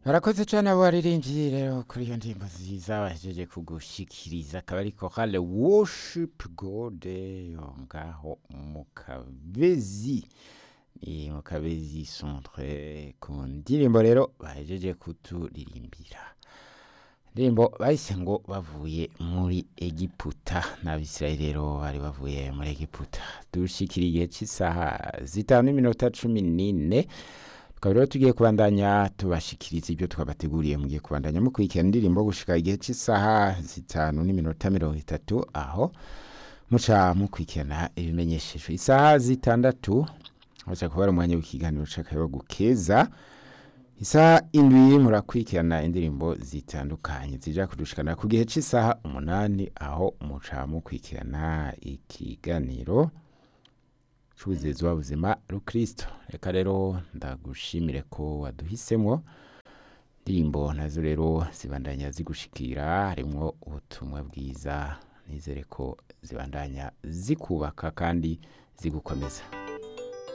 barakoze cyane abo baririmbyi rero kuri iyo ndirimbo nziza bahejeje kugushikiriza akaba ari korale worship god yo ngaho mu kabezi ni mu kabezi centre ku ndirimbo rero bahejeje kuturirimbira indirimbo bahise ngo bavuye muri egiputa n'abisirayeli rero bari bavuye muri egiputa dushikira igihe cy'isaha zitanu n'iminota cumi n'ine tukaba rero tugiye kubandanya tubashikiriza ibyo twabateguriye mugiye kubandanya mukurikira indirimbo gushika igihe cy'isaha zitanu n'iminota mirongo itatu aho muca mukurikirana ibimenyeshejwe isaha zitandatu haza kuba ari umwanya w'ikiganiro c'akayabagu keza isaha indwi murakurikirana indirimbo zitandukanye zija kudushikana ku gihe cy'isaha umunani aho muca mukurikirana ikiganiro c'ubuzezi w'ubuzima rukristo reka rero ndagushimire ko waduhisemo indirimbo nazo rero zibandanya zigushikira harimwo ubutumwa bwiza nizere ko zibandanya zikubaka kandi zigukomeza